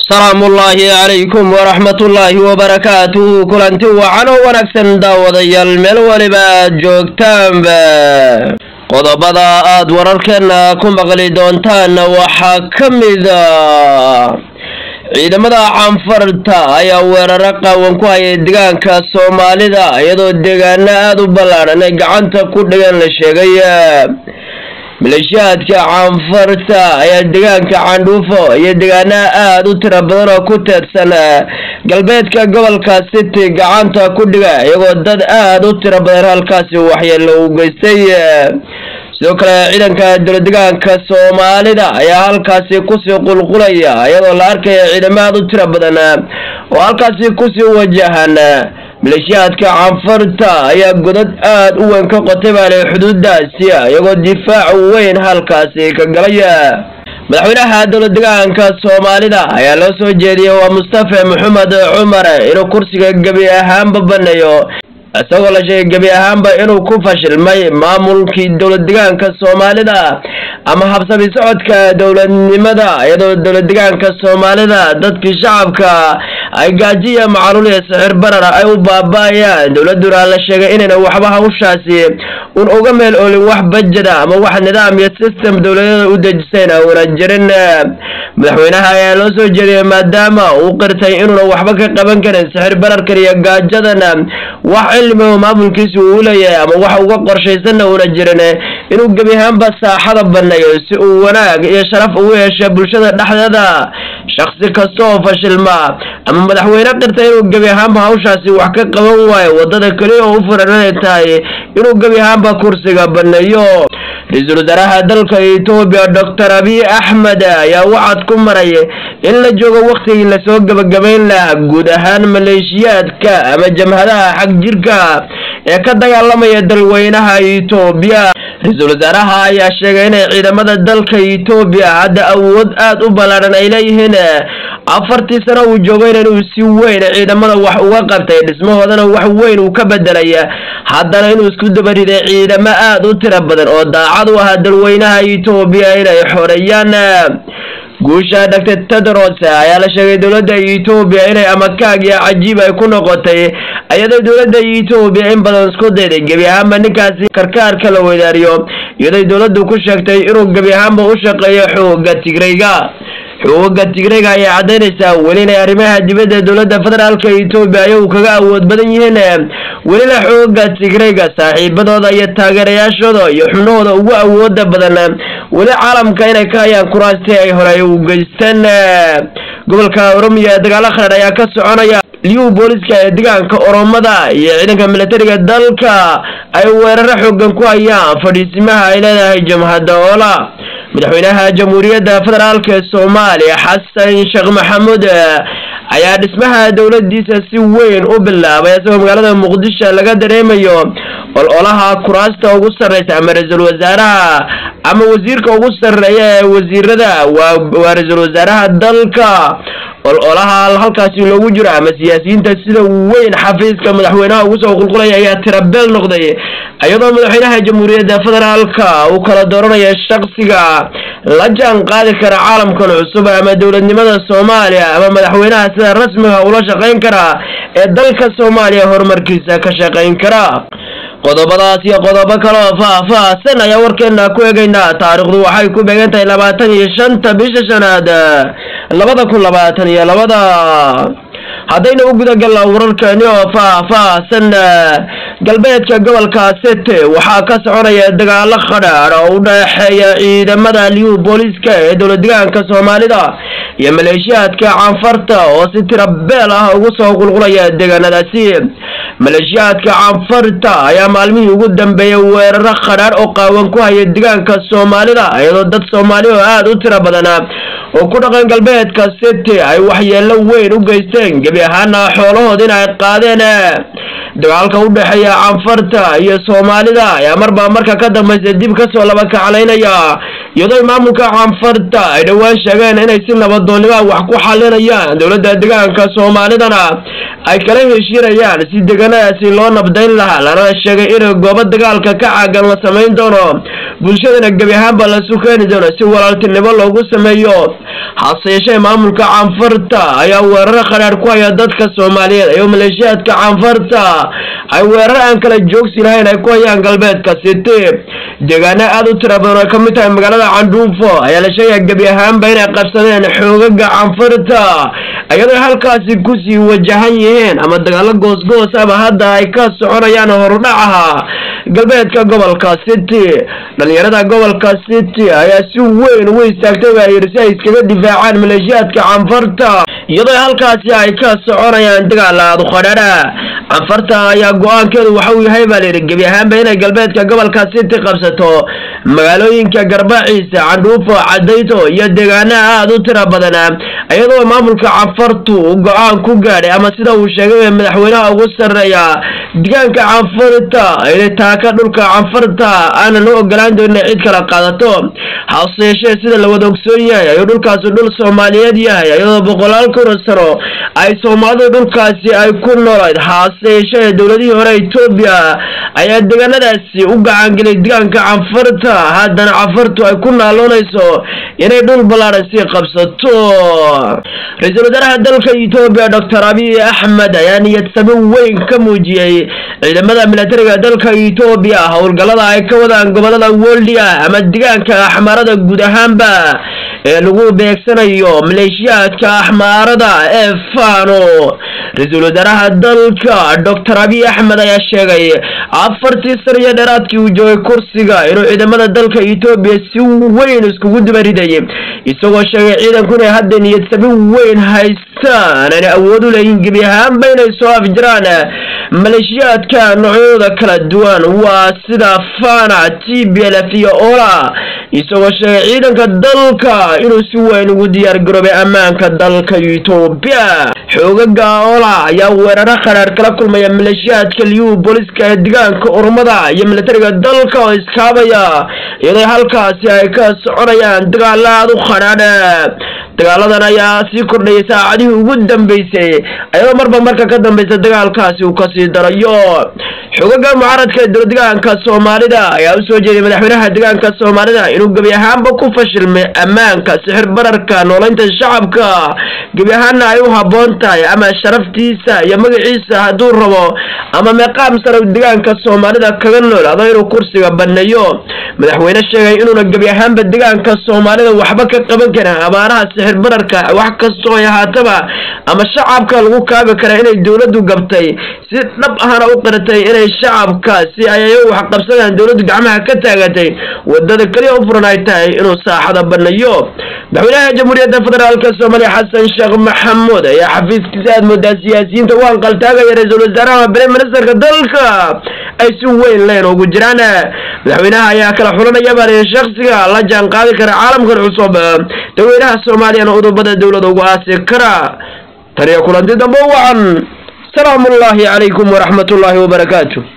salaamullaahi calaykum waraxmatullaahi wabarakaatuhu kulanti wacan oo wanaagsan daawadayaal meel weliba aad joogtaanba qodobada aad wararkeena ku maqli doontaan waxaa ka mida ciidamada canfarta ayaa weeraro qaawan ku hayay deegaanka soomaalida iyadoo deegaano aada u ballaadhan ay gacanta ku dhigan la sheegay maleeshiyaadka canfarta ayaa deegaanka candhuufo iyo deegaanaha aada u tiro badan oo ku teedsan galbeedka gobolka city gacanta ku dhiga iyagoo dad aada u tiro badan halkaasi waxyeelo u geystay sidoo kale ciidanka dowladegaanka soomaalida ayaa halkaasi kusii qulqulaya iyadoo la arkaya ciidamo aada u tiro badan oo halkaasi kusii wajahan maleeshiyaadka canfarta ayaa godad aada u weyn ka qotay baale xuduudaasi iyagoo difaac weyn halkaasi ka galaya madaxweynaha dowladegaanka soomaalida ayaa loo soo jeediyey waa mustafa maxamed cumar inuu kursiga gebi ahaanba baneeyo isagoo la sheegay gebi ahaanba inuu ku fashilmay maamulkii dowladdegaanka soomaalida ama habsami socodka dowladnimada iyadoo dowladdegaanka soomaalida dadkii shacabka ay gaajiya macaluul iyo sixir barara ay u baaba-ayaan dowladuna la sheegay inayna waxba hawshaasi un uga meel oolin wax bajada ama wax nidaam iyo system dowladyada u dejisayn una jirin madaxweynaha ayaa loo soo jeediyay maadaama uu qirtay inuuna waxba ka qaban karin sixir bararkan iyo gaajadana wax cilmi oo maamulkiisa uu leeyahay ama wax uga qorshaysanna una jirin inuu gebi ahaanba saaxada baneeyo si uu wanaag iyo sharaf ugu yeesha bulshada dhexdeeda shaksi kasta oo fashilma ama madaxweyne qirta inuu gebi ahaanba hawshaasi wax ka qaban waayo wadada keliya oo u furan inay tahay inuu gebi ahaanba kursiga baneeyo ra-iisul wasaaraha dalka etoobiya doctor abiy axmed ayaa wacad ku maray in la joogo waktigii lasoo gebagabayn lahaa guud ahaan maleeshiyaadka ama jamhadaha xag jirka ee ka dagaalamaya dalweynaha etoobiya ra-iisul wasaaraha ayaa sheegay inay ciidamada dalka etoobiya hadda awood aada u ballaadhan ay leeyihiin afartii sano uu joogayna inuu si weyn ciidamada wax uga qabtay dhismahoodana wax weyn uu ka bedelay haddana inuu isku dabariday ciidamo aada u tiro badan oo daacad u ahaa dalweynaha etoobiya inay xoreeyaan guusha doctor tedros ayaa la sheegay dowladda etoobiya inay amakaag iyo cajiib ay ku noqotay iyadoo dowladda etoobiya in badan isku dayday gebi ahaanba ninkaasi karkaarka la weydaariyo iyadoy dowladdu ku sheegtay inuu gebi ahaanba u shaqeeyo xooga tigrayga xooga tigrayga ayay caddaynaysaa weli inay arrimaha dibadda dowladda federaalka etoobiya ayagu kaga awood badan yihiin welina xooga tigrayga saaxiibadooda iyo taageerayaashooda iyo xubnahooda ugu awooda badan weli caalamka inay ka hayaan kuraastii ay hore u geysteen gobolka oromiya ee dagaalo khadheer ayaa ka soconaya liyu booliska ee deegaanka oromada iyo ciidanka militariga dalka ay weeraro xoogan ku hayaan fadhiisimaha ay leedahay jamhadda oola madaxweynaha jamhuuriyadda federaalk ee soomaaliya xasan sheekh maxamuud ayaa dhismaha dowladiisa si weyn u bilaabay isagoo magaalada muqdisho laga dareemayo ololaha kuraasta ugu sarreysa ama ra-iisul wasaaraha ama wasiirka ugu sarreeya ee wasiirada waa ra-iisul wasaaraha dalka ololaha halkaasi loogu jiro ama siyaasiyiinta sida weyn xafiiska madaxweynaha ugu soo qulqulaya ayaa tirabeel noqday iyadoo madaxweynaha jamhuuriyadda federaalka uu kala dooranaya shaksiga la jaan qaadi kara caalamkan cusub ama dowladnimada soomaaliya ama madaxweynaha sida rasmiga ula shaqayn kara ee dalka soomaaliya horumarkiisa ka shaqayn kara qodobadaas iyo qodobo kale oo faah-faahsan ayaa warkeena ku eegaynaa taariikhdu waxay ku beegan tahay labaatan iyo shanta bisha shanaad labada kun labaatan iyo labada haddayna u gudagalna wararkeeni oo faah-faahsan galbeedka gobolka sete waxaa ka soconaya dagaalo khadhaadh oo u dhexeeya ciidamada liyu booliska ee dowladdegaanka soomaalida iyo maleeshiyaadka canfarta oo si tira beel ah ugu soo qulqulaya deegaanadaasi maleeshiyaadka canfarta ayaa maalmihii ugu dambeeyay weeraro khadhaadh oo qaawan ku haya deegaanka soomaalida iyadoo dad soomaali oo aada u tiro badan oo ku dhaqan galbeedka city ay waxyeelo weyn u geysteen gebi ahaana xoolahoodina ay qaadeen dagaalka u dhexeeya canfarta iyo soomaalida ayaa marba marka ka dambaysa dib kasoo laba kaclaynaya iyadoo maamulka canfarta ay dhowaan sheegeen inay si nabadoonnimoa wax ku xalinayaan dowladda deegaanka soomaalidana ay kala heshiinayaan si degaan deegaanadaasi loo nabdayn lahaa lana sheegay inay goobo dagaalka ka caagan la samayn doono bulshadana gebi ahaanba lasu keeni doono si walaaltinimo loogu sameeyo hase yeeshee maamulka caanfarta ayaa weeraro qadhaadh ku haya dadka soomaaliyeed ayuu maleeshiyaadka caanfarta ay weerar aan kala joogsi lahayn ay ku hayaan galbeedka city deegaano aada u tira badan oo ka mid tahay magaalada candhuufo ayaa la sheegaya gebi ahaanba inay qabsadeen xoogaga caanfarta iyadoo halkaasi kusii wajahan yihiin ama dagaalo goosgoos ama hadda ay ka soconayaan horudhacaha galbeedka gobolka city dhalinyarada gobolka city ayaa si weyn ugu istaagtay baa yidhi si ay iskaga difaacaan maleeshiyaadka canfarta iyadoo halkaasi ay ka soconayaan dagaal aada u qadhadha canfarta ayaa go-aankeedu waxa uu yahay baa layidhi gebi ahaanba inay galbeedka gobolka city qabsato magaalooyinka garbaciisa candhuufo cadayto iyo deegaanaha aada u tira badana iyadoo maamulka canfartu uu go-aan ku gaadhay ama sida uu sheegay madaxweynaha ugu sarreeya deegaanka canfarta inay taaka dhulka canfarta aanan loo ogolaan doonin cid kala qaadato hase yeeshee sida la wada ogsoon yahay ayuu dhulkaasi dhul soomaaliyeed yahay iyadoo boqolaal kuna sano ay soomaalidu dhulkaasi ay ku noolayd hase yeeshee dowladihii hore etoobiya ayaa deegaanadaasi u gacangelay deegaanka canfarta haddana canfartu ay ku naaloonayso inay dhul ballaadhan sii qabsato ra-iisul wasaaraha dalka etoobiya doctor abiy axmed ayaa niyad sami weyn ka muujiyey ciidamada milatariga dalka etoobiya howlgallada ay ka wadaan gobolada woldia ama deegaanka axmaarada guud ahaanba ee lagu beegsanayo maleeshiyaadka axmaarada ee fano ra-iisul wasaaraha dalka doctor abiy axmed ayaa sheegay afartii sano iyo dheeraadkii uu joogay kursiga inuu ciidamada dalka etoobiya si weyn iskugu dibariday isagoo sheegay ciidanku inay hadda niyad sami weyn haystaan aanay awood u leeyihin gebi ahaanba inay soo afjiraan maleeshiyaadka noocyadooda kala duwan waa sida fana t b l f iyo ola isagoo sheegay ciidanka dalka inuu si weyn ugu diyaar garoobay ammaanka dalka etoobiya xoogaga ola ayaa weeraro qadhaadh kala kulmaya maleeshiyaadka liyu booliska ee deegaanka urmada iyo milatariga dalka oo iskaabaya iyadoo halkaasi ay ka soconayaan dagaalo aada u qadhaadh dagaaladan ayaa sii kordhayay saacadihii ugu dambeysay ayadoo marba marka ka dambeysa dagaalkaasi uu kasii darayo xogaga mucaaradka ee dowladegaanka soomaalida ayaa usoo jeeday madaxweynaha deegaanka soomaalida inuu gebi ahaanba ku fashilmay ammaanka sixir bararka noolaynta shacabka gebi ahaanna ay u habboon tahay ama sharaftiisa iyo magaciisa hadduu rabo ama meeqaam sare deegaanka soomaalida kaga nool ado inuu kursiga baneeyo madaxweyne sheegay inuuna gebi ahaanba deegaanka soomaalida waxba ka qaban karin abaaraha sixir bararka wax kastoo ay ahaataba ama shacabka lagu kaabi kara inay dowladdu gabtay si dhab ahana u qiratay inay shacabka si ay ayagu wax qabsadaan dowladdu gacmaha ka taagatay wadada keliya u furan ay tahay inuu saaxada baneeyo madaxweynaha jamhuuriyadda federaalka soomaaliya xasan sheekh maxamuud ayaa xafiiskiisa aad moodaa siyaasiyiinta u anqaltaagaya ra-iisul wasaaraha bere ministerka dalka ay si weyn leen ugu jiraan madaxweynaha ayaa kala xulanaya baa shaksiga la jaan qaadi kara caalamkan cusub dadweynaha soomaaliyana udubada dowlada ugu aasi kara taniyo kulanti dambe wacan salaamu ullaahi calaykum waraxmat ullaahi wabarakaatu